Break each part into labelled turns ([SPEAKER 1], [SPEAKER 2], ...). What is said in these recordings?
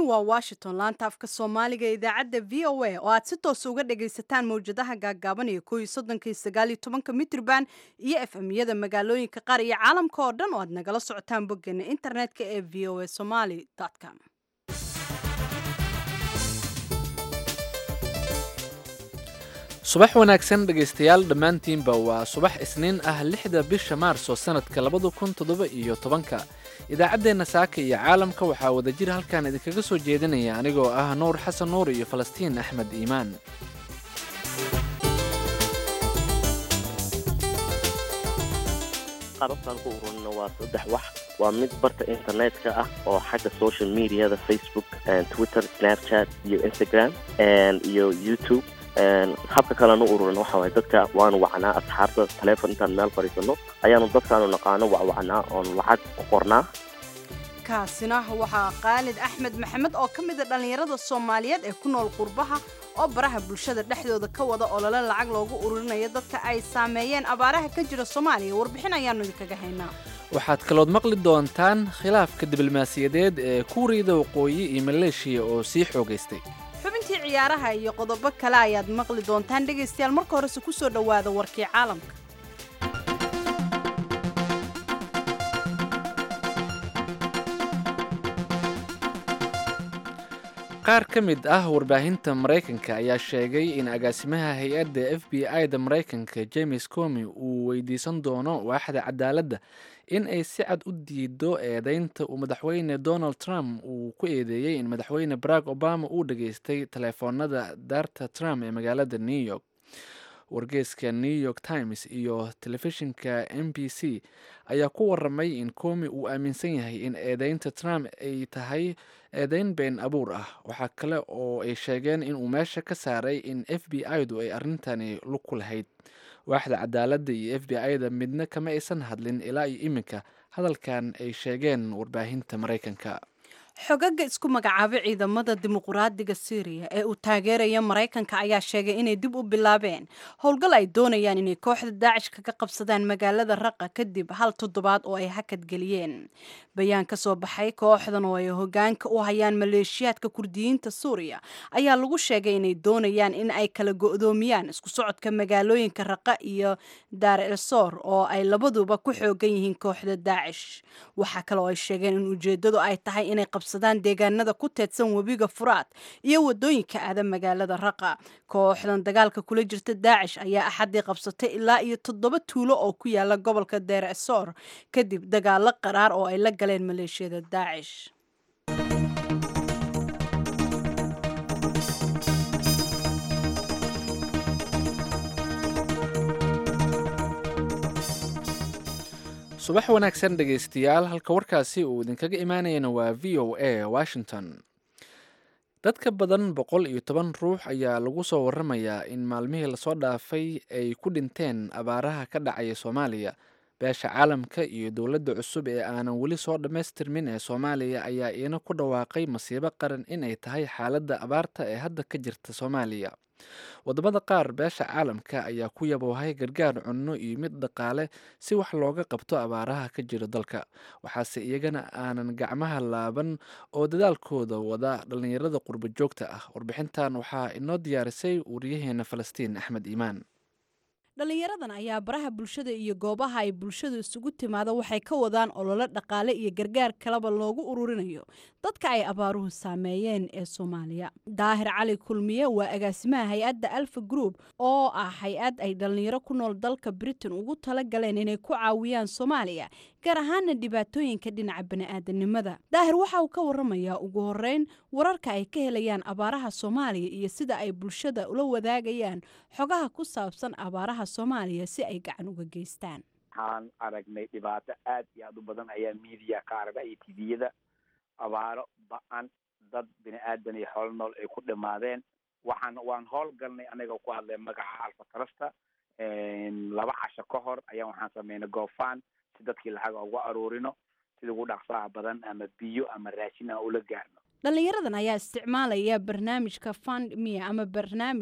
[SPEAKER 1] waa washington laanta afka soomaaliga ee idaacadda v o a oo aad si toosa uga dhagaysataan mawjadaha gaagaaban iyo ko iyo soddonka iyo sagaal iyo tobanka mitrban iyo f m-yada magaalooyinka qaar iyo caalamka oo dhan oo aad nagala socotaan boggeena internetka ee v o a somaly com
[SPEAKER 2] subax wanaagsan dhegaystayaal dhammaantiinba waa subax isniin ah lixda bisha maarso sannadka labada kun toddoba iyo tobanka idaacaddeenna saaka iyo caalamka waxaa wadajir halkan idinkaga soo jeedinaya anigoo ah nuur xasan nuur iyo falastiin axmed iimaan
[SPEAKER 3] qarabtaan ku ururina waa saddex wax waa mid barta internetka ah oo xagga social mediada facebook twitter snapchat iyo instagram iyo youtube habka kaleanu ururin waxa waay dadka waanu wacnaa asxaabta taleefon intaan meel fadhiisano ayaanu dadkaanu naqaano wacwacnaa oon lacag ku qornaa
[SPEAKER 1] kaasina waxaa khaalid axmed maxamed oo ka mida dhallinyarada soomaaliyeed ee ku nool qurbaha oo baraha bulshada dhexdooda ka wada olole lacag loogu ururinayo dadka ay saameeyeen abaaraha ka jira soomaaliya warbixin ayaanu idinkaga haynaa
[SPEAKER 2] waxaad kalood maqli doontaan khilaafka diblomaasiyadeed ee kuuriyada waqooyi iyo maleeshiya oo sii xoogaystay
[SPEAKER 1] xubintii ciyaaraha iyo qodobo kale ayaad maqli doontaan dhegaystayaal marka horese ku soo dhowaada warkii caalamka
[SPEAKER 2] qaar ka mid ah warbaahinta maraykanka ayaa sheegay in agaasimaha hay-adda f b i da maraykanka james comi uu weydiisan doono waaxda cadaaladda in ay si cad u diido eedeynta uu madaxweyne donald trump uu ku eedeeyey in madaxweyne barack obama uu dhageystay taleefoonada daarta trump ee magaalada new york wargeyska new york times iyo telefishinka m b c ayaa ku waramay in comi uu aaminsan yahay in eedeynta trump ay tahay eedeyn been abuur ah waxaa kale oo ay sheegeen inuu meesha ka saaray in f b i du ay arrintani lug ku lahayd waaxda cadaaladda iyo f b i da midna kama aysan hadlin ilaa iyo iminka hadalkan ay sheegeen warbaahinta maraykanka
[SPEAKER 1] xogaga isku magacaabay ciidamada dimuquraadiga syriya ee uu taageeraya maraykanka ayaa sheegay inay dib u bilaabeen howlgal ay doonayaan inay kooxda daacish kaga qabsadaan magaalada raqa kadib hal toddobaad oo ay hakad geliyeen bayaan ka soo baxay kooxdan oo ay hogaanka u hayaan maleeshiyaadka kurdiyiinta suuriya ayaa lagu sheegay inay doonayaan in ay kala go-doomiyaan isku socodka magaalooyinka raqa iyo daar el sor oo ay labaduba ku xoogan yihiin kooxda daacish waxaa kale oo ay sheegeen in ujeedadu ay tahay inay qabsadaan deegaanada ku teedsan webiga furaad iyo wadooyinka aada magaalada raqa kooxdan dagaalka kula jirta daacish ayaa axadii qabsatay ilaa iyo toddoba tuulo oo ku yaala gobolka deer esor kadib dagaalo qaraar oo ay la galeen maleeshiyada daacish
[SPEAKER 2] subax wanaagsan dhegaystayaal halka warkaasi uu idinkaga imaanayana waa v o a washington dad ka badan boqol iyo toban ruux ayaa lagu soo waramayaa in maalmihii lasoo dhaafay ay ku dhinteen abaaraha ka dhacaya soomaaliya beesha caalamka iyo dowladda cusub ee aanan weli soo dhammaystirmin ee soomaaliya ayaa iina ku dhawaaqay masiibo qaran inay tahay xaaladda abaarta ee hadda ka jirta soomaaliya wadamada qaar beesha caalamka ayaa ku yaboohay gargaar cunno iyo mid dhaqaale si wax looga qabto abaaraha ka jira dalka waxaase iyagana aanan gacmaha laaban oo dadaalkooda wada dhallinyarada qurbo joogta ah warbixintan waxaa inoo diyaarisay wariyaheena falastiin axmed iimaan
[SPEAKER 1] dhallinyaradan ayaa baraha bulshada iyo goobaha ay bulshadu isugu timaado waxay ka wadaan ololo dhaqaale iyo gargaar kaleba loogu ururinayo dadka ay abaaruhu saameeyeen ee soomaaliya daahir cali kulmiye waa agaasimaha hay-adda alfa group oo ah hay-ad ay dhallinyaro ku nool dalka britain ugu tala galeen inay ku caawiyaan soomaaliya gaar ahaana dhibaatooyinka dhinaca bani'aadanimada daahir waxa uu ka waramayaa ugu horeyn wararka ay ka helayaan abaaraha soomaaliya iyo sida ay bulshada ula wadaagayaan xogaha ku saabsan abaaraha soomaaliya si ay gacan uga geystaan
[SPEAKER 4] waxaan aragnay dhibaato aad iyo aad u badan ayaa media ka aragna iyo tviyada abaaro ba-an dad bini aadan iyo xoolo nool ay ku dhimaadeen waxaan waan howl galnay anaga ku hadlay magaca alfatrasta laba casho ka hor ayaan waxaan sameynay goofan si dadkii lacag ugu aruurino sida ugu dhaqsaha badan ama biyo ama raashin aan ula gaarno
[SPEAKER 1] dhallinyaradan ayaa isticmaalaya barnaamijka fund mia ama barnaamij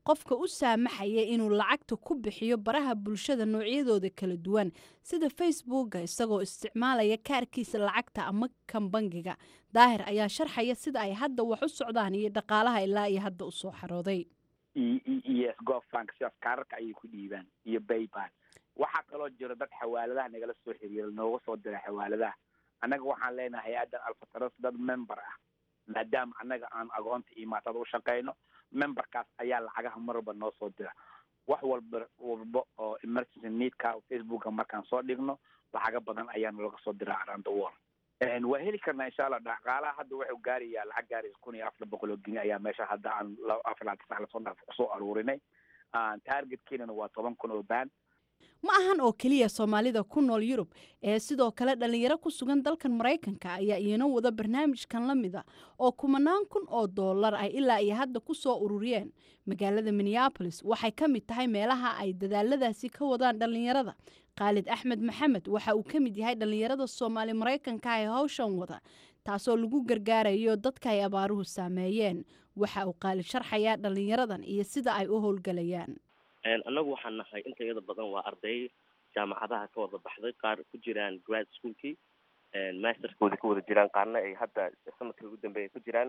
[SPEAKER 1] qofka u saamaxaya inuu lacagta ku bixiyo baraha bulshada noocyadooda kala duwan sida facebooka isagoo isticmaalaya kaarkiisa lacagta ama kan bangiga daahir ayaa sharxaya sida ay hadda wax u socdaan iyo dhaqaalaha ilaa iyo hadda usoo xarooday
[SPEAKER 4] iyo sgofank sidaas kaararka ayay ku dhiibaan iyo baypal waxaa kaloo jiro dad xawaaladaha nagala soo xiriira nooga soo dira xawaaladaha annaga waxaan leenahay hay-addan alfatras dad member ah maadaama annaga aan agoonta iyo maatada u shaqayno memberkaas ayaa lacagaha mar walba noo soo dira wax walba walba oo emergency needka facebooka markaan soo dhigno lacaga badan ayaana laga soo diraa around the world waa heli karnaa insha allah dhaqaalaha hadda wuxuu gaarayaa lacag gaaraysa kun iyo afar boqol oo geni ayaa meesha hadda aan afar laatan sax lasoo dhaaf kusoo aruurinay targetkiinana waa toban kun oo baan
[SPEAKER 1] ma ahan oo keliya soomaalida ku nool yurub ee sidoo kale dhallinyaro ku sugan dalkan maraykanka ayaa iyana wada barnaamijkan la mida oo kumanaan kun oo dollar ay ilaa iyo hadda ku soo ururiyeen magaalada minneabolis waxay ka mid tahay meelaha ay dadaaladaasi ka wadaan dhallinyarada khaalid axmed maxamed waxa uu ka mid yahay dhallinyarada soomaali maraykanka ee hawshan wada taasoo lagu gargaarayo dadka ay abaaruhu saameeyeen waxa uu khaalid sharxayaa dhallinyaradan iyo sida ay u howlgalayaan
[SPEAKER 3] annagu waxaan nahay inta iyada badan waa arday jaamacadaha ka wada baxday qaar ku jiraan grad schoolkii masterkooda ka wada jiraan qaarna ay hadda sanadkii ugu dambeeya ku jiraan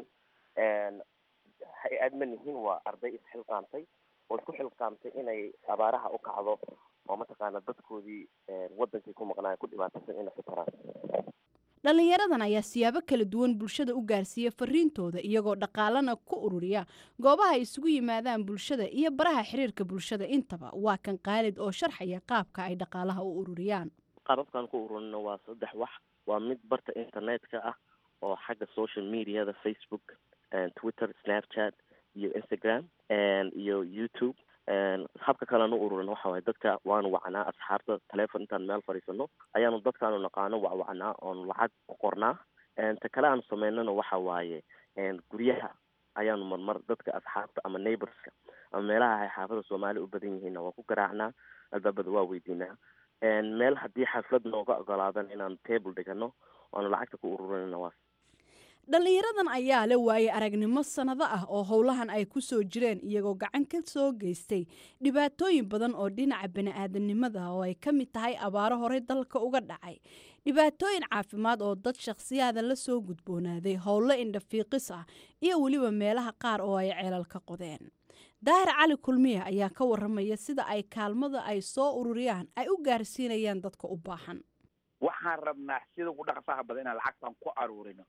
[SPEAKER 3] hay-ad ma nihin waa arday isxilqaamtay oo isku xilqaamtay inay abaaraha u kacdo oo mataqaana dadkoodii wadankii ku maqnaayo ku dhibaataysan inay xitaraan
[SPEAKER 1] dhallinyaradan ayaa siyaabo kala duwan bulshada u gaarsiiya fariintooda iyagoo dhaqaalana ku ururiya goobaha ay isugu yimaadaan bulshada iyo baraha xiriirka bulshada intaba waa kan qaalid oo sharxaya qaabka ay dhaqaalaha u ururiyaan
[SPEAKER 3] qaababkaan ku ururino waa saddex wax waa mid barta internetka ah oo xagga social mediada facebook twitter snapchat iyo instagram iyo youtube habka kaleanu ururin waxa waye dadka waanu wacnaa asxaabta telefon intaan meel fadhiisano ayaanu dadkaanu naqaano wacwacnaa oonu lacag ku qornaa ta kale aanu sameynana waxa waaye guryaha ayaanu marmar dadka asxaabta ama neighborska ama meelaha ay xaafada soomaali u badan yihiinna waa ku garaacnaa albaabada waa weydiinaa meel haddii xaflad nooga ogolaadan inaanu table dhigano oanu lacagta ku ururinana waa
[SPEAKER 1] dhallinyaradan ayaa le waayey aragnimo sannado ah oo howlahan ay ku soo jireen iyagoo gacan ka soo geystay dhibaatooyin badan oo dhinaca bani-aadamnimada oo ay ka mid tahay abaaro horey dalka uga dhacay dhibaatooyin caafimaad oo dad shakhsiyaada la soo gudboonaaday howlo indhafiiqis ah iyo weliba meelaha qaar oo ay ceelal ka qodeen daahir cali kulmiya ayaa ka waramaya sida ay kaalmada ay soo ururiyaan ay u gaarsiinayaan dadka u baahan
[SPEAKER 4] waxaan rabnaa sida ugu dhaqsaha badan inaan lacagtan ku aruurino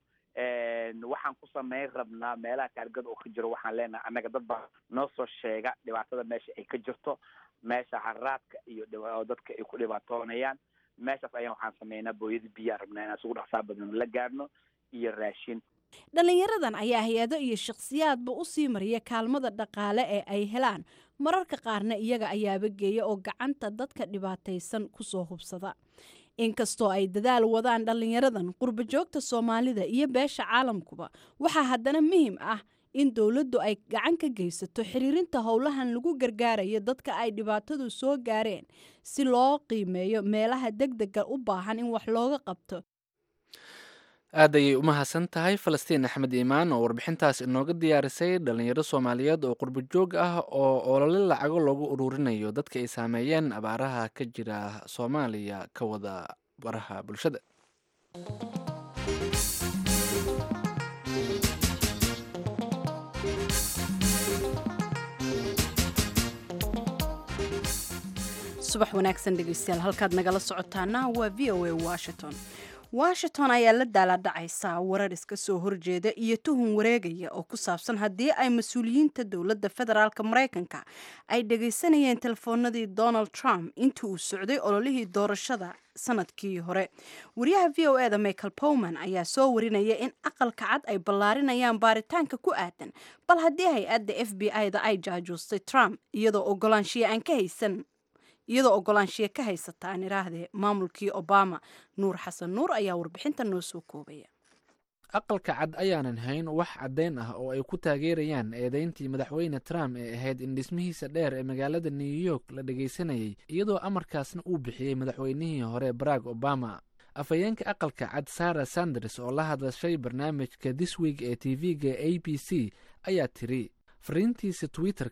[SPEAKER 4] waxaan ku sameyn rabnaa meelaha taargada oo ka jiro waxaan leenahay annaga dad baa noo soo sheega dhibaatada meesha ay ka jirto meesha haraadka iyo oo dadka ay ku dhibaatoonayaan meeshaas ayaan waxaan sameynaa booyada biyaa rabnaa inaan isugu dhaqsaa badan la gaarno iyo raashin
[SPEAKER 1] dhallinyaradan ayaa hay-ado iyo shakhsiyaadba u sii mariya kaalmada dhaqaale ee ay helaan mararka qaarna iyaga ayaaba geeya oo gacanta dadka dhibaataysan kusoo hubsada inkastoo ay dadaal wadaan dhallinyaradan qurba joogta soomaalida iyo beesha caalamkuba waxaa haddana muhiim ah in dowladdu ay gacan ka geysato xiriirinta howlahan lagu gargaarayo dadka ay dhibaatadu soo gaareen si loo qiimeeyo meelaha deg dega u baahan in wax looga qabto
[SPEAKER 2] aad ayay u mahadsan tahay falastiin axmed iimaan oo warbixintaas inooga diyaarisay dhallinyaro soomaaliyeed oo qurbo joog ah oo olole lacago loogu ururinayo dadka ay saameeyeen abaaraha ka jira soomaaliya ka wada baraha bulshada
[SPEAKER 1] subax wanaagsan dhegeystayaal halkaad nagala socotaana waa v o a washington washington ayaa la daaladhacaysaa warar iska soo horjeeda iyo tuhun wareegaya oo ku saabsan haddii ay mas-uuliyiinta dowladda federaalk maraykanka ay dhegaysanayeen telefoonadii donald trump intii uu socday ololihii doorashada sanadkii hore wariyaha v o eda michael powman ayaa soo warinaya in aqalka cad ay ballaarinayaan baaritaanka ku aadan bal haddii hay-adda f b i-da ay jaajuustay trump iyadoo ogolaanshiya aan ka haysan iyadoo ogolaanshiya ka haysata aan iraahdee maamulkii obama nuur xasan nuur ayaa warbixinta noo soo koobaya
[SPEAKER 2] aqalka cad ayaanan hayn wax caddayn ah oo ay ku taageerayaan eedeyntii madaxweyne trump ee ahayd in dhismihiisa dheer ee magaalada new york la dhegaysanayay iyadoo amarkaasna uu bixiyey madaxweynihii hore barack obama afhayeenka aqalka cad sara sanders oo la hadashay barnaamijka this week ee tv-ga a b c ayaa tiri fariintiisa twitter-ka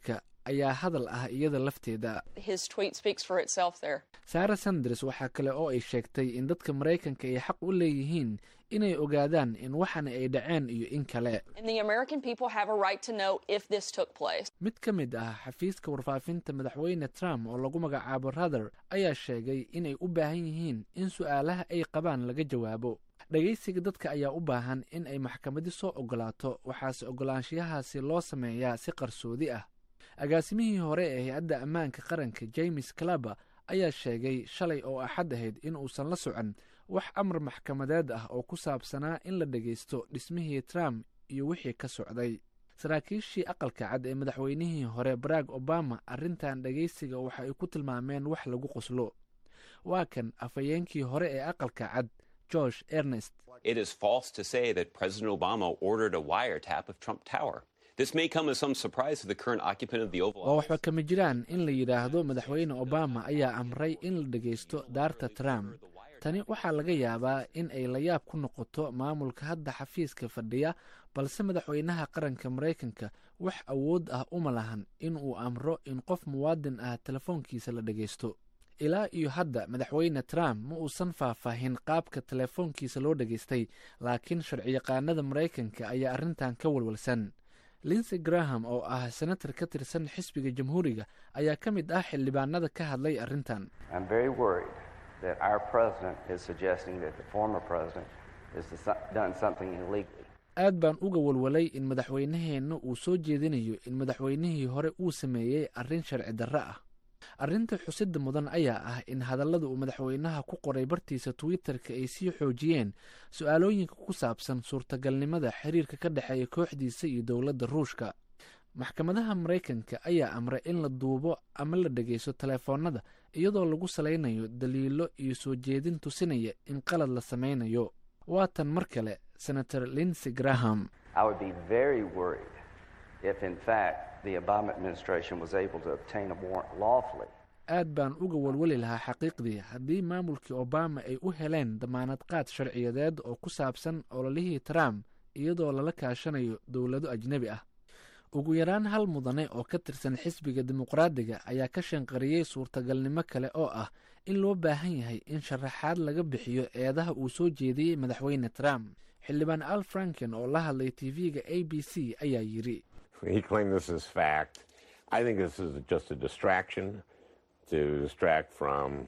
[SPEAKER 2] ayaa hadal ah iyada lafteeda
[SPEAKER 5] His tweet speaks for itself there.
[SPEAKER 2] sara sanders waxaa kale oo ay sheegtay in dadka maraykanka ay xaq u leeyihiin inay ogaadaan in waxan ay dhaceen iyo in kale
[SPEAKER 5] And the American people have a right to know if this took place.
[SPEAKER 2] mid ka mid ah xafiiska warfaafinta madaxweyne trump oo lagu magacaabo ruther ayaa sheegay inay u baahan yihiin in su-aalaha ay qabaan laga jawaabo dhegaysiga dadka ayaa u baahan in ay maxkamadi soo ogolaato waxaase ogolaanshiyahaasi loo sameeyaa si qarsoodi ah agaasimihii hore ee hay-adda ammaanka qaranka james claber ayaa sheegay shalay oo axad ahayd in uusan la socon wax amar maxkamadeed ah oo ku saabsanaa in la dhegaysto dhismihii trump iyo wixii ka socday saraakiishii aqalka cad ee madaxweynihii hore barack obama arrintan dhegaysiga waxa ay ku tilmaameen wax lagu qoslo waa kan afhayeenkii hore ee aqalka cad george ernest
[SPEAKER 6] It is false to say that President Obama ordered a wiretap of Trump Tower. This may come as some surprise to the current occupant of the Oval
[SPEAKER 2] waa
[SPEAKER 6] Office.
[SPEAKER 2] waxba kama jiraan in la yidhaahdo madaxweyne obama ayaa amray in la dhegaysto daarta trump tani waxaa laga yaabaa in ay layaab ku noqoto maamulka hadda xafiiska fadhiya balse madaxweynaha qaranka maraykanka wax awood ah uma lahan in uu amro in qof muwaadin ah telefoonkiisa la dhegaysto ilaa iyo hadda madaxweyne trump ma uusan faahfaahin qaabka telefoonkiisa loo dhegaystay laakiin sharciyaqaanada maraykanka ayaa arrintan ka walwalsan linsey graham oo ah senator ka tirsan xisbiga jamhuuriga ayaa ka mid ah xildhibaanada ka hadlay arrintan
[SPEAKER 7] I'm very worried that our president is suggesting that the former president has desi- done something illegally.
[SPEAKER 2] aad baan uga walwalay in madaxweynaheenna uu soo jeedinayo in madaxweynihii hore uu sameeyey arrin sharci darro ah arrinta xusidda mudan ayaa ah in hadallada uu madaxweynaha ku qoray bartiisa twitter-ka ay sii xoojiyeen su-aalooyinka ku saabsan suurtagalnimada xiriirka ka dhexeeya kooxdiisa iyo dowladda ruushka maxkamadaha maraykanka ayaa amray in la duubo ama la dhegaysto telefoonnada iyadoo lagu salaynayo daliilo iyo soo jeedin tusinaya in qalad la sameynayo waatan mar kale senator linsey graham
[SPEAKER 7] I would be very worried if, in fact, the Obama administration was able to obtain a warrant lawfully.
[SPEAKER 2] aad baan uga walwali lahaa xaqiiqdii haddii maamulkii obama ay u heleen damaanad qaad sharciyadeed oo ku saabsan ololihii trump iyadoo lala kaashanayo dowlado ajnebi ah ugu yaraan hal mudane oo ka tirsan xisbiga dimuqraadiga ayaa ka shanqariyey suurtagalnimo kale oo ah in loo baahan yahay in sharaxaad laga bixiyo eedaha uu soo jeediyey madaxweyne trump xildhibaan al franken oo la hadlay tv-ga a b c ayaa yidhi
[SPEAKER 8] He claimed this as fact. I think this is just a distraction to distract from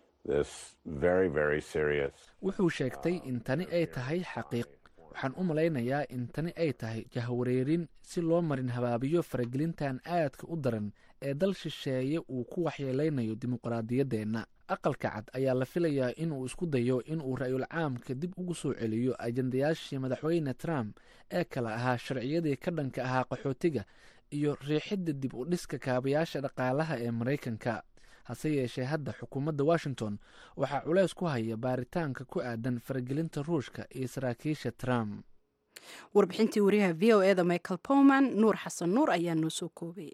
[SPEAKER 8] this very, very serious.
[SPEAKER 2] wuxuu sheegtay in tani ay tahay xaqiiq waxaan u malaynayaa in tani ay tahay jahwareerin si loo marin habaabiyo faragelintan aadka u daran ee dal shisheeye uu ku waxyeeleynayo dimuqraadiyaddeenna aqalka cad ayaa la filayaa inuu isku dayo inuu ra-yul caamka dib ugu soo celiyo ajandayaashii madaxweyne trump ee kala ahaa sharciyadii ka dhanka ahaa qaxootiga iyo riixidda dib u dhiska kaabayaasha dhaqaalaha ee maraykanka hase yeeshee hadda xukuumadda washington waxaa culeys ku haya baaritaanka ku aadan faragelinta ruushka iyo saraakiisha trump
[SPEAKER 1] warbixintii wariyaha v o eda michael powman nuur xasan nuur ayaa noo soo koobay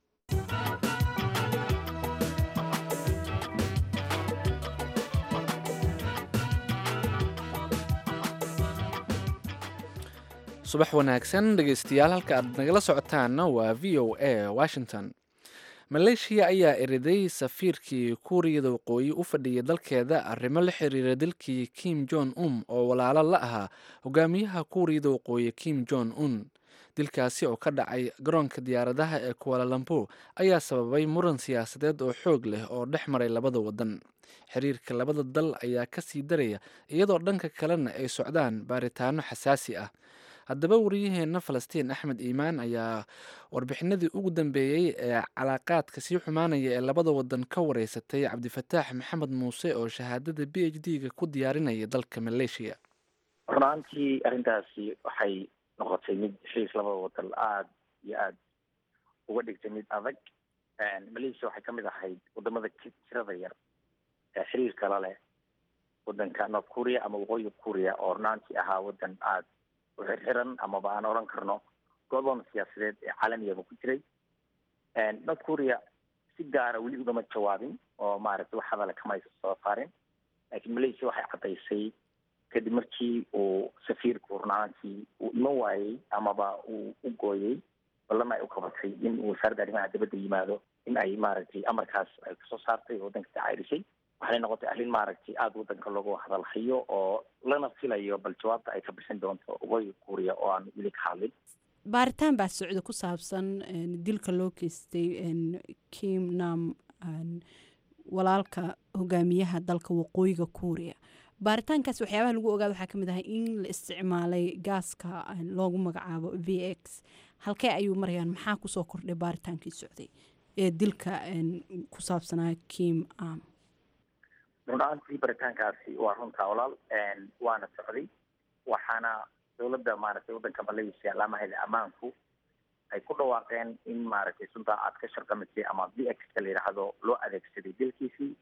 [SPEAKER 2] subax wanaagsan dhegeystayaal halka aad nagala socotaanna waa v o a washington maleeshiya ayaa eriday safiirkii kuuriyada waqooyi u fadhiyay dalkeeda arrimo la xiriira dalkii kim jon un oo walaalo la ahaa hogaamiyaha kuuriyada waqooyi kim jon un dilkaasi oo ka dhacay garoonka diyaaradaha ee kualalambo ayaa sababay muran siyaasadeed oo xoog leh oo dhex maray labada wadan xiriirka labada dal ayaa ka sii daraya iyadoo dhanka kalena ay socdaan baaritaano xasaasi ah haddaba wariyaheenna falastiin axmed iimaan ayaa warbixinadii ugu dambeeyey ee calaaqaadka sii xumaanaya ee labada wadan ka wareysatay cabdifataax maxamed muuse oo shahaadada b h d ga ku diyaarinaya dalka maleeshiya
[SPEAKER 9] runaantii arrintaasi waxay noqotay mid heshiis labada wadan aada iyo aada uga dhigtay mid adag malaysia waxay kamid ahayd wadamada tirada yar ee xiriirka la leh wadanka north korea ama waqooyiga korea oo runaantii ahaa wadan aada uxirxiran amaba aan odhan karno godoon siyaasadeed ee caalamiyaba ku jiray north korea si gaara weli ugama jawaabin oo maaragtay wax hadale kamaysa soo saarin laakiin malaysia waxay caddaysay kadib markii uu safiirku runaantii uu iman waayey amaba uu u gooyey ballan ay u qabatay in uu wasaaradda arrimaha dibadda yimaado in ay maaragtay amarkaas ay kasoo saartay oo waddanka tacaarisay waxay noqotay arrin maaragtay aada waddanka loogu hadalhayo oo lana filayo bal jawaabta ay ka bixin doonto waqooyiga kuuriya oo aan weli ka hadlin
[SPEAKER 1] baaritaan baa socda ku saabsan dilka loo geystay kim nam walaalka hogaamiyaha dalka waqooyiga kuuriya baaritaankaas waxyaabaha lagu ogaada waxaa kamid ahay in la isticmaalay gaaska loogu magacaabo v x halkee ayuu marayaan maxaa kusoo kordhay baaritaankii socday ee dilka ku saabsanaa kim am
[SPEAKER 9] run ahaantii baritaankaasi waa runtaa walaal waana socday waxaana dowladda maaragtay waddanka malaysia laamaheeda ammaanku ay ku dhawaaqeen in maaragtay suntaa aad ka sharqamisay ama v x ka la yidhaahdo loo adeegsaday dilkiisii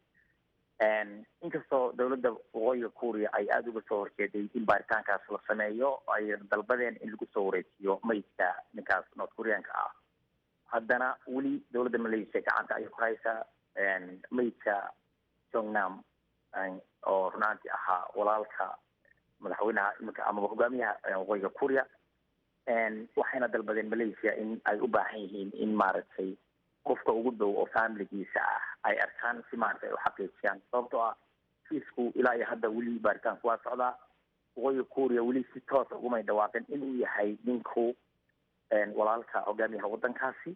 [SPEAKER 9] inkastoo dowladda waqooyiga kuuriya ay aada uga soo horjeeday in baaritaankaas la sameeyo ay dalbadeen in lagu soo wareejiyo meydka ninkaas north koreanka ah haddana weli dowladda malaysia gacanta ayay ku haysaa meydka jongnam oo runaantii ahaa walaalka madaxweynaha iminka amaba hogaamiyaha waqooyiga kuuriya waxayna dalbadeen malaysia in ay u baahan yihiin in maaragtay qofka ugu dhow oo familigiisa ah ay arkaan si maaragtay ay u xaqiijiyaan sababtoo ah kiisku ilaa iyo hadda weli baaritaanku waa socdaa waqooyiga kuuriya weli si toosa ugumay dhawaaqin inuu yahay ninku walaalka hogaamiyaha waddankaasi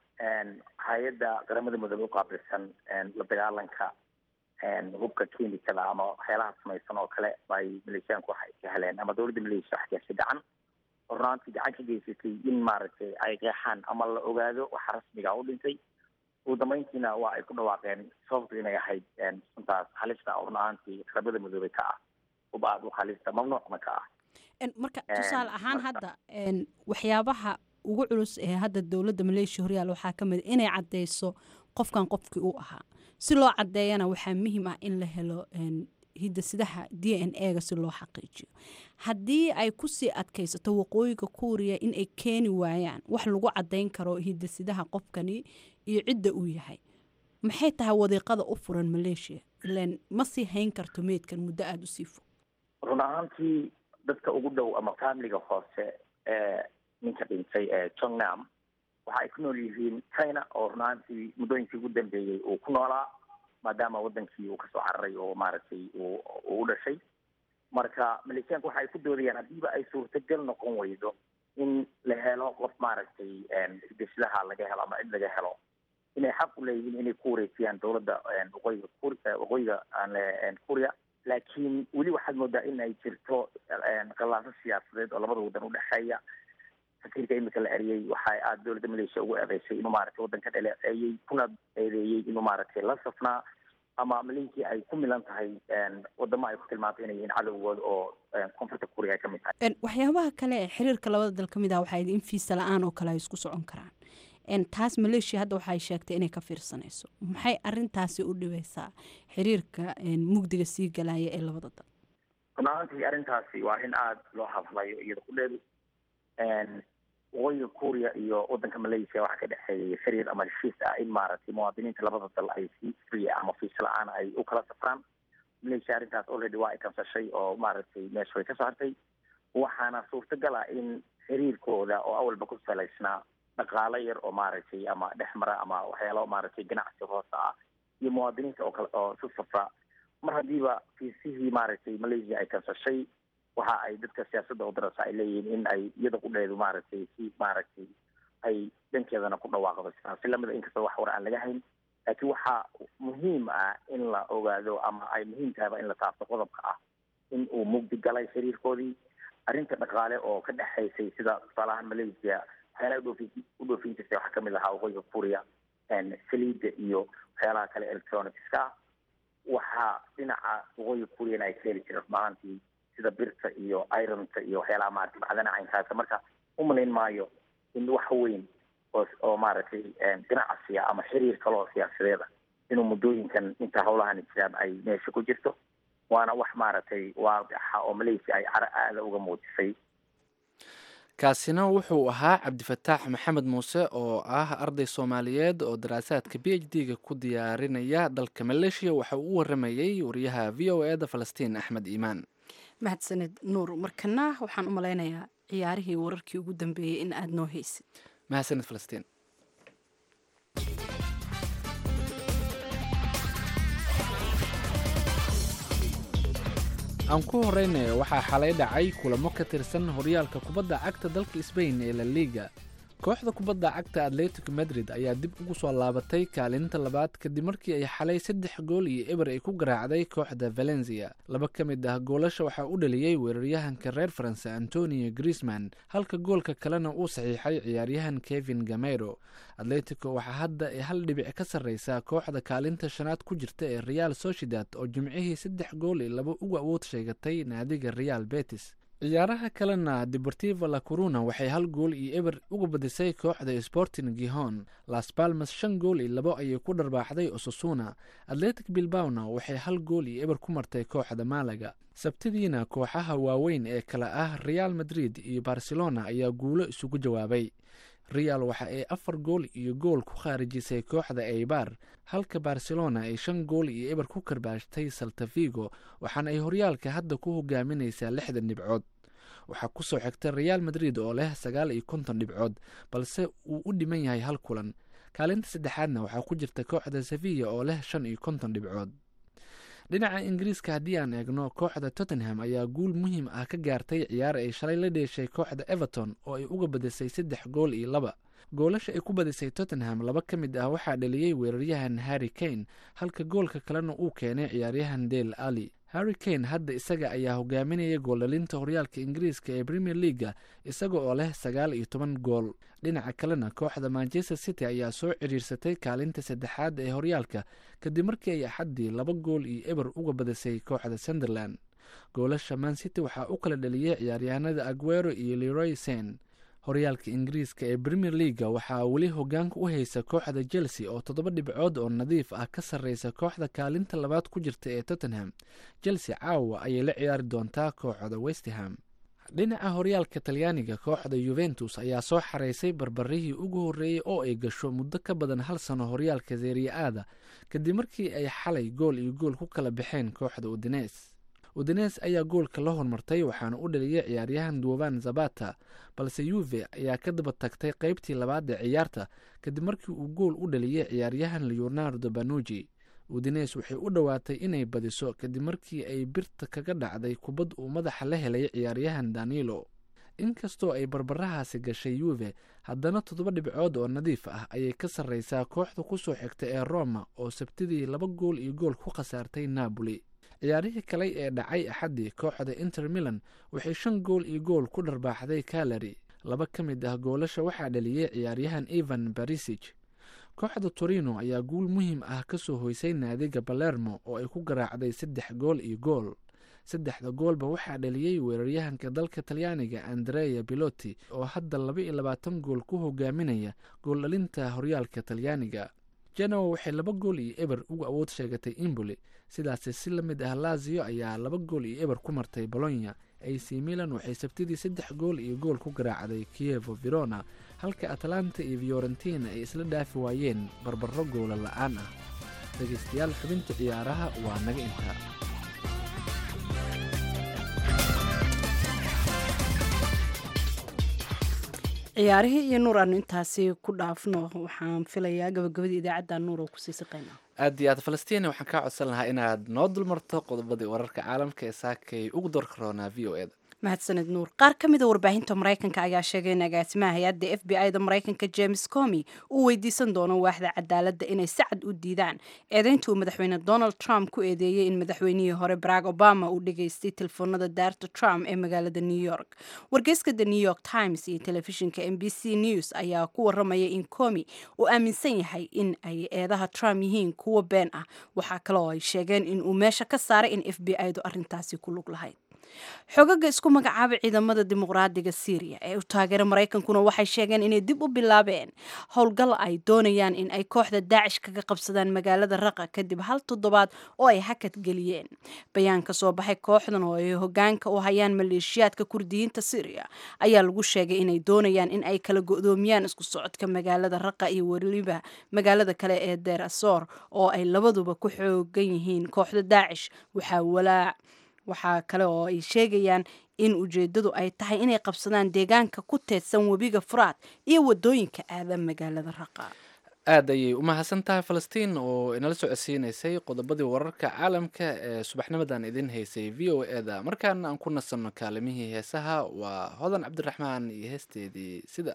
[SPEAKER 9] hay-adda qaramada midoobe u qaabilsan la dagaalanka hubka klinikada ama waxyaalaha samaysan oo kale ay maleeshiyaanku waxay ka heleen ama dowladda malaysia wax gashay gacan runaantii gacan ka geysatay in maaragtay ay qeexaan ama la ogaado waxa rasmiga u dhintay ugu dambeyntiina waa ay ku dhawaaqeen sababtu inay ahayd suntaas halista oo run ahaantii qaramada midoobey ka ah uba aad u halista mamnuucna ka ah
[SPEAKER 1] marka tusaale ahaan hadda waxyaabaha ugu culus ee hadda dowladda maleeshiya horyaal waxaa ka mid inay caddeyso qofkan qofkii u ahaa si loo caddeeyana waxaa muhiim ah in la helo hidasidaha d n a ga si loo xaqiijiyo haddii ay kusii adkaysato waqooyiga kuuriya in ay keeni waayaan wax lagu caddayn karo hidasidaha qofkani iyo cidda uu yahay maxay tahay wadiiqada u furan maleeshiya ilan ma sii hayn karto meydkan muddo aada usii fog
[SPEAKER 9] run ahaantii dadka ugu dhow ama familiga hoose ee ninka dhintay ee jongnam waxa ay ku nool yihiin china oo run ahaantii muddooyinkii ugu dambeeyey uu ku noolaa maadaama wadankii uu kasoo cararay oo maaragtay uu u dhashay marka maleeshiyaanku waxa ay ku doodayaan haddiiba ay suurtagal noqon weydo in la helo qof maaragtay hidasidaha laga helo ama cid laga helo inay xaq u leeyihiin inay ku wareejiyaan dowladda waqooyiga kur waqooyiga kuuriya laakiin weli waxaad moodaa in ay jirto qallaaso siyaasadeed oo labada waddan udhexeeya sakiirka imika la eriyey waxay aada dowladda malaysia ugu eedeysay inuu maaragtay waddanka dhaleeceeyey kuna eedeeyey inuu maaragtay la safnaa ama malaysia ay ku milan tahay wadamo ay ku tilmaantay inay yihiin cadowgooda oo koonfurta kuuriya ay ka mid tahay
[SPEAKER 1] waxyaabaha kale ee xiriirka labada dal ka mid ah waxay in fiisa la-aan oo kale ay isku socon karaan taas maleeshiya hadda waxay sheegtay inay ka fiirsanayso maxay arintaasi u dhibaysaa xiriirka mugdiga sii galaya ee labada dal
[SPEAKER 9] run ahaantii arrintaasi waa arrin aada loo hadlayo iyada ku dheedu waqooyiga kuuriya iyo wadanka malaysia waxaa ka dhexeeyay xiriir ama heshiis ah in maaragtay muwaadiniinta labada dal ay si free ama fiisa la-aan ay u kala safraan malaysia arrintaas already waa ay kansashay oo maaragtay meesha way kasoo hartay waxaana suurtagal ah in xiriirkooda oo awalba ku salaysnaa dhaqaalo yar oo maaragtay ama dhexmara ama waxyaalo maaragtay ganacsi hoose ah iyo muwaadiniinta oo kale oo su safra mar haddiiba fiisihii maaragtay malaysia ay kansashay waxa ay dadka siyaasadda wadarasa ay leeyihiin in ay iyada qudheedu maaragtay si maaragtay ay dhankeedana ku dhawaaqdo si lamida inkastoo wax war aan laga hayn laakiin waxaa muhiim ah in la ogaado ama ay muhiim tahayba in la taabto qodobka ah in uu mugdi galay xiriirkoodii arrinta dhaqaale oo ka dhexaysay sida tusaalahaan malaysia waxyaalaha udhoofin u dhoofin jirtay waxaa kamid ahaa waqooyiga kuuriya saliida iyo waxyaalaha kale electronicska waxaa dhinaca waqooyiga kuuriyana ay ka heli jireen rumahaantii sida birta iyo ironta iyo waxyaalaha maaragtay macdana caynkaasa marka umalayn maayo in wax weyn oo oo maaragtay ganacsiya ama xiriir kale oo siyaasadeeda inuu muddooyinkan inta hawlahani jiraan ay meesha ku jirto waana wax maaragtay waadixa oo malaysia ay caro aada uga muujisay
[SPEAKER 2] kaasina wuxuu ahaa cabdifataax maxamed muuse oo ah arday soomaaliyeed oo daraasaadka b h d-ga ku diyaarinaya dalka maleeshiya waxa uu u waramayey wariyaha v o e da falastiin axmed iimaan
[SPEAKER 1] mahadsaned nuur markana waxaan u malaynayaa ciyaarihii wararkii ugu dambeeyey in aada noo haysid
[SPEAKER 2] mahadsanid falastiin aan ku horeynayo waxaa xalay dhacay kulamo ka tirsan horyaalka kubadda cagta dalka sbain ee la liga kooxda kubadda cagta atletico madrid ayaa dib ugu soo laabatay kaalinta labaad kadib markii ay xalay saddex gool iyo eber ay ku garaacday kooxda valencia laba ka mid ah goolasha waxaa u dhaliyey weeraryahanka reer faranse antonio griezman halka goolka kalena uu saxiixay ciyaaryahan kevin gamero atletico waxaa hadda ay hal dhibic ka sarreysaa kooxda kaalinta shanaad ku jirta ee real sociedad oo jimcihii saddex gool iyo laba uga awood sheegatay naadiga real betis ciyaaraha kalena deportivo la coruna waxay hal gool iyo eber uga badisay kooxda sporting gihon las palmas shan gool iyo labo ayay ku dharbaaxday osasuna atletic bilbawna waxay hal gool iyo eber ku martay kooxda malaga sabtidiina kooxaha waaweyn ee kale ah real madrid iyo barcelona ayaa guulo isugu jawaabay real waxa ay afar gool iyo gool ku khaarijisay kooxda eibar halka barcelona ay shan gool iyo eber ku karbaashtay saltavigo waxaana ay horyaalka hadda ku hogaaminaysaa lixdan dhibcood waxaa kusoo xigta real madrid oo leh sagaal iyo konton dhibcood balse uu u dhiman yahay hal kulan kaalinta saddexaadna waxaa ku jirta kooxda sevilla oo leh shan iyo konton dhibcood dhinaca ingiriiska haddii aan eegno kooxda tottenham ayaa guul muhiim ah ka gaartay ciyaar ay shalay la dheeshay kooxda everton oo ay uga badisay saddex gool iyo laba goolasha ay ku badisay tottenham laba ka mid ah waxaa dhaliyey weeraryahan harry kane halka goolka kalena uu keenay ciyaaryahan dale ali harry kane hadda isaga ayaa hogaaminaya gooldhalinta horyaalka ingiriiska ee premier leaga isaga oo leh sagaal iyo toban gool dhinaca kalena kooxda manchester city ayaa soo ciriirsatay kaalinta saddexaad ee horyaalka kadib markii ay axaddii laba gool iyo eber uga badisay kooxda sunderland goolasha man city waxaa u kala dhaliyey ciyaaryahanada aguero iyo leroy sen horyaalka ingiriiska ee premier leaga waxaa weli hogaanka u haysa kooxda chelsea oo toddoba dhibcood oo nadiif ah ka sarreysa kooxda kaalinta labaad ku jirta ee tottenham chelsea caawa ayay la ciyaari doontaa kooxda westham dhinaca horyaalka talyaaniga kooxda yuventus ayaa soo xareysay barbarihii ugu horreeyey oo ay gasho muddo ka badan hal sano horyaalka zeeriya aada kadib markii ay xalay gool iyo gool ku kala baxeen kooxda udines udines ayaa goolka la hormartay waxaana u dhaliyay ciyaaryahan duovan zabata balse yuve ayaa ka daba tagtay qeybtii labaad ee ciyaarta kadib markii uu gool u dhaliyay ciyaaryahan leonardo banuji udines waxay u dhowaatay inay badiso kadib markii ay birta kaga dhacday kubad uu madaxa la helay ciyaaryahan danilo inkastoo ay barbarahaasi gashay yuve haddana toddoba dhibcood oo nadiif ah ayay ka sarreysaa kooxda kusoo xigta ee roma oo sabtidii laba gool iyo gool ku khasaartay napoli ciyaarihii kale ee dhacay axaddii kooxda inter milan waxay shan gool iyo gool ku dharbaaxday kalari laba ka mid ah goolasha waxaa dhaliyey ciyaaryahan evan barisig kooxda torino ayaa guul muhiim ah ka soo hoysay naadiga balermo oo ay ku garaacday saddex gool iyo gool saddexda goolba waxaa dhaliyey weeraryahanka dalka talyaaniga andrea biloti oo hadda laba iyo labaatan gool ku hogaaminaya gooldhalinta horyaalka talyaaniga genoa waxay laba gool iyo eber uga awood sheegatay imboli sidaasi si la mid ah lazio ayaa laba gool iyo eber ku martay bolonya ac milan waxay sabtidii saddex gool iyo gool ku garaacday kievo verona halka atlanta iyo fiorentina ay isla dhaafi waayeen barbaro goola la-aan ah dhegeystayaal xubinta ciyaaraha waa naga intaa
[SPEAKER 1] ciyaarihii iyo nuur aanu intaasi ku dhaafno waxaan filayaa gabagabadii idaacadda nuur oo kusii siqayna
[SPEAKER 2] aad iyo aad falastiin waxaan kaa codsan lahaa inaad noo dulmarto qodobadii wararka caalamka ee saakay ugu door karoonaa v o eda
[SPEAKER 1] mahadsaned nuur qaar ka mid a warbaahinta maraykanka ayaa sheegay in agaasimaha hay-adda f b i da maraykanka james comi uu weydiisan doono waaxda cadaaladda inay si cad u diidaan eedeynta uu madaxweyne donald trump ku eedeeyey in madaxweynihii hore barack obama uu dhageystay telefoonada daarta trump ee magaalada new york wargeyska the new york times iyo telefishinka m b c news ayaa ku waramaya in comi uu aaminsan yahay in ay eedaha trump yihiin kuwo been ah waxaa kale oo ay sheegeen in uu meesha ka saaray in f b i du arrintaasi ku lug lahayd xogaga isku magacaaba ciidamada dimuqraadiga syriya ee u taageera maraykankuna waxay sheegeen inay dib u bilaabeen howlgal ay doonayaan in ay kooxda daacish kaga qabsadaan magaalada raqa kadib hal toddobaad oo ay hakad geliyeen bayaan ka soo baxay kooxdan oo ay hogaanka u hayaan maleeshiyaadka kurdiyiinta syriya ayaa lagu sheegay inay doonayaan in ay kala go-doomiyaan isku socodka magaalada raqa iyo weliba magaalada kale ee deer asoor oo ay labaduba ku xoogan yihiin kooxda daacish waxaa walaac waxaa kale oo ay sheegayaan in ujeedadu ay tahay inay qabsadaan deegaanka ku teedsan webiga furaad iyo wadooyinka aada magaalada raqa
[SPEAKER 2] aad ayay u mahadsan tahay falastiin oo inala socodsiinaysay qodobadii wararka caalamka ee subaxnimadan idin haysay v o e da markaana aan ku nasanno kaalimihii heesaha waa hodan cabdiraxmaan iyo heesteedii sida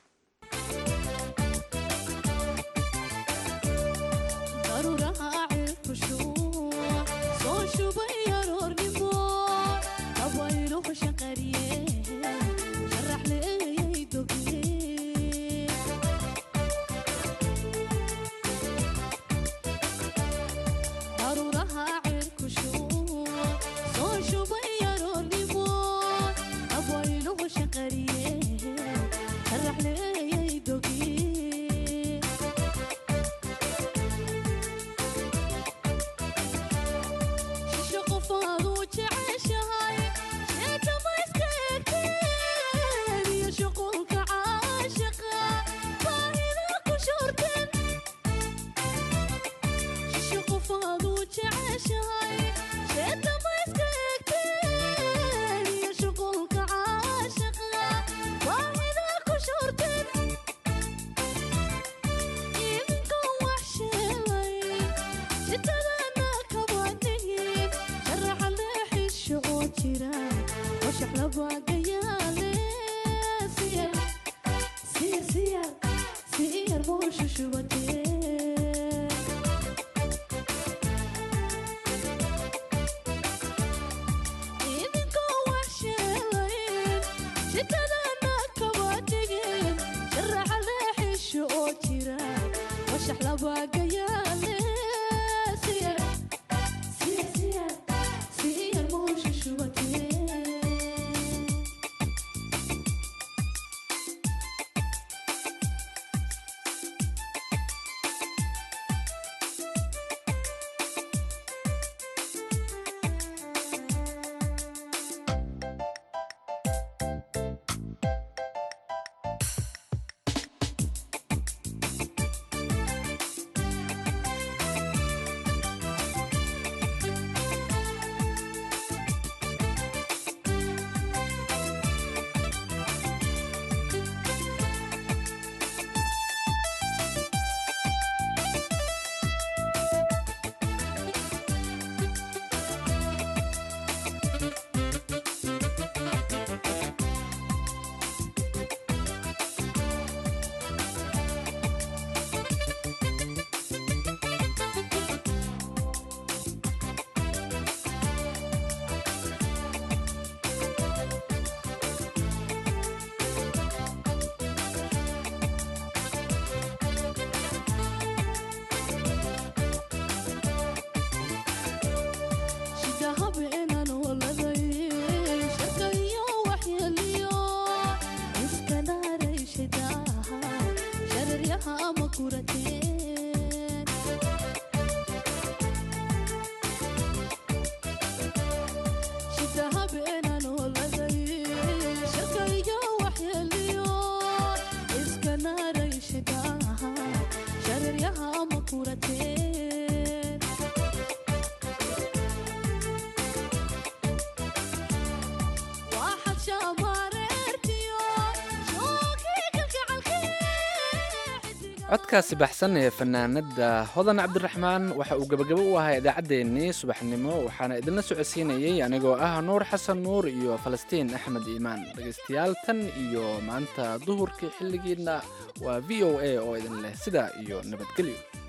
[SPEAKER 2] codkaasi baxsan ee fanaanada hodan cabdiraxmaan waxa uu gebagabo u ahaa idaacaddeenii subaxnimo waxaana idinla socodsiinayay anigoo ah nuur xasan nuur iyo falastiin axmed iimaan dhegaystayaal tan iyo maanta duhurkii xilligiina waa v o a oo idin leh sidaa iyo nabadgelyo